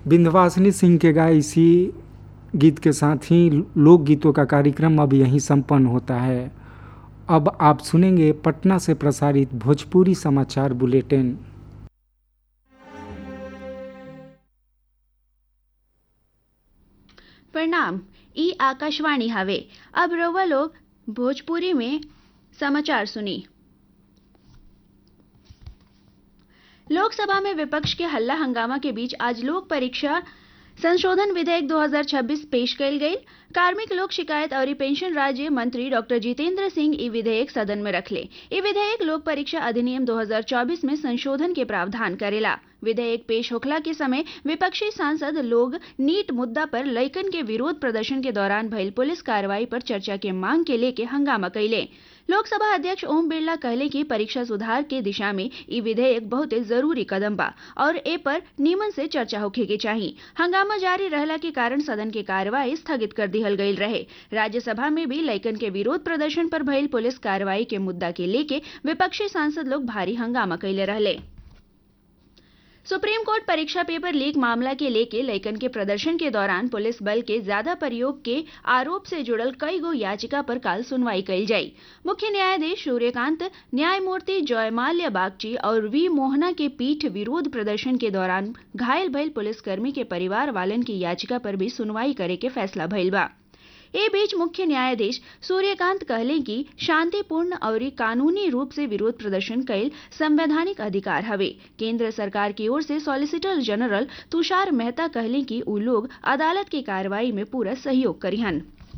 विंध्यवासिनी सिंह के गाए इसी गीत के साथ ही लोकगीतों का कार्यक्रम अब यहीं संपन्न होता है अब आप सुनेंगे पटना से प्रसारित भोजपुरी समाचार बुलेटिन प्रणाम ई आकाशवाणी हवे अब रउआ लोग भोजपुरी में समाचार सुनी लोकसभा में विपक्ष के हल्ला हंगामा के बीच आज लोक परीक्षा संशोधन विधेयक 2026 पेश कयल गई कार्मिक लोक शिकायत और पेंशन राज्य मंत्री डॉक्टर जितेंद्र सिंह ई विधेयक सदन में रखले ई विधेयक लोक परीक्षा अधिनियम 2024 में संशोधन के प्रावधान करेला विधेयक पेश होखला के समय विपक्षी सांसद लोग नीट मुद्दा पर लइकन के विरोध प्रदर्शन के दौरान भइल पुलिस कार्रवाई पर चर्चा के मांग के लेके हंगामा कैले लोकसभा अध्यक्ष ओम बिरला कहले कि परीक्षा सुधार के दिशा में ई विधेयक बहुत जरूरी कदम बा और ए पर नीमन से चर्चा होखे के चाही हंगामा जारी रहला के कारण सदन के कार्यवाही स्थगित कर दिहल गईल रहे राज्यसभा में भी लइकन के विरोध प्रदर्शन पर भइल पुलिस कार्रवाई के मुद्दा के लेके विपक्षी सांसद लोग भारी हंगामा कैले रहले सुप्रीम कोर्ट परीक्षा पेपर लीक मामला के लेके लइकन के प्रदर्शन के दौरान पुलिस बल के ज्यादा प्रयोग के आरोप से जुड़ल कई गो याचिका पर काल सुनवाई कल जाई मुख्य न्यायाधीश सूर्यकांत न्यायमूर्ति जयमाल्य बागची और वी मोहना के पीठ विरोध प्रदर्शन के दौरान घायल भइल पुलिसकर्मी के परिवार वालन की याचिका पर भी सुनवाई करे के फैसला भइल बा ए बीच मुख्य न्यायाधीश सूर्यकांत कहले कि शांतिपूर्ण और कानूनी रूप से विरोध प्रदर्शन कैल संवैधानिक अधिकार हवे केंद्र सरकार की ओर से सॉलिसिटर जनरल तुषार मेहता कहले कि उ लोग अदालत की कार्रवाई में पूरा सहयोग करिहन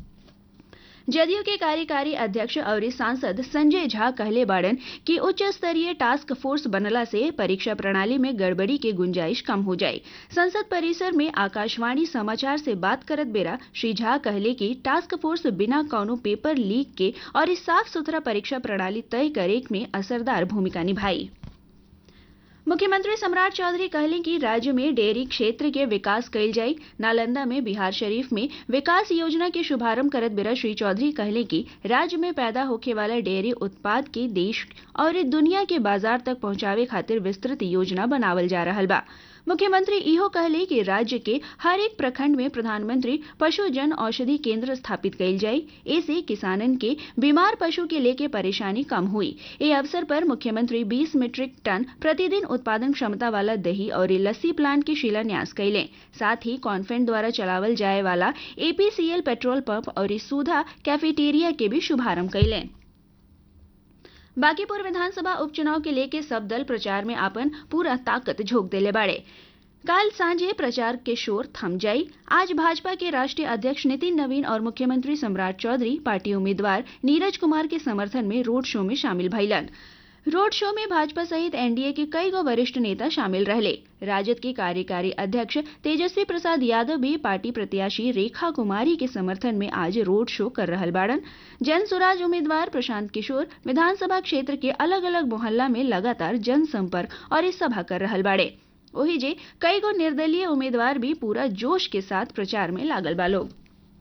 जदयू के कार्यकारी अध्यक्ष और सांसद संजय झा कहले बाड़न कि उच्च स्तरीय टास्क फोर्स बनला से परीक्षा प्रणाली में गड़बड़ी के गुंजाइश कम हो जाए संसद परिसर में आकाशवाणी समाचार से बात करत बेरा श्री झा कहले कि टास्क फोर्स बिना कौनो पेपर लीक के और इस साफ सुथरा परीक्षा प्रणाली तय करे में असरदार भूमिका निभाई मुख्यमंत्री सम्राट चौधरी कहले कि राज्य में डेयरी क्षेत्र के विकास कइल जाई नालंदा में बिहार शरीफ में विकास योजना के शुभारंभ करत बेरा श्री चौधरी कहले कि राज्य में पैदा होखे वाला डेयरी उत्पाद के देश और दुनिया के बाजार तक पहुंचावे खातिर विस्तृत योजना बनावल जा रहा बा मुख्यमंत्री इहो कहले कि राज्य के हर एक प्रखंड में प्रधानमंत्री पशु जन औषधि केंद्र स्थापित कइल जाई ऐसे किसानन के बीमार पशु के लेके परेशानी कम हुई ए अवसर पर मुख्यमंत्री 20 मीट्रिक टन प्रतिदिन उत्पादन क्षमता वाला दही और लस्सी प्लांट के शिलान्यास कैले साथ ही कॉन्फेंट द्वारा चलावल जाए वाला एपीसीएल पेट्रोल पंप और सुधा कैफेटेरिया के भी शुभारंभ कैले बांकीपुर विधानसभा उपचुनाव के लेके सब दल प्रचार में आपन पूरा ताकत झोंक देले बाड़े काल सांझे प्रचार के शोर थम जाई आज भाजपा के राष्ट्रीय अध्यक्ष नितिन नवीन और मुख्यमंत्री सम्राट चौधरी पार्टी उम्मीदवार नीरज कुमार के समर्थन में रोड शो में शामिल भइलन रोड शो में भाजपा सहित एनडीए के कई गो वरिष्ठ नेता शामिल रहले राजद के कार्यकारी अध्यक्ष तेजस्वी प्रसाद यादव भी पार्टी प्रत्याशी रेखा कुमारी के समर्थन में आज रोड शो कर रहल बाड़न जन सुराज उम्मीदवार प्रशांत किशोर विधानसभा क्षेत्र के अलग अलग मोहल्ला में लगातार जनसंपर्क और सभा कर रहल बाड़े वही जे कई गो निर्दलीय उम्मीदवार भी पूरा जोश के साथ प्रचार में लागल बा लोग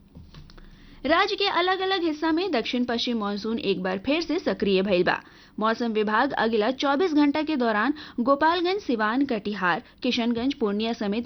राज्य के अलग अलग हिस्सा में दक्षिण पश्चिम मानसून एक बार फिर से सक्रिय भइल बा मौसम विभाग अगला 24 घंटा के दौरान गोपालगंज सिवान कटिहार किशनगंज पूर्णिया समेत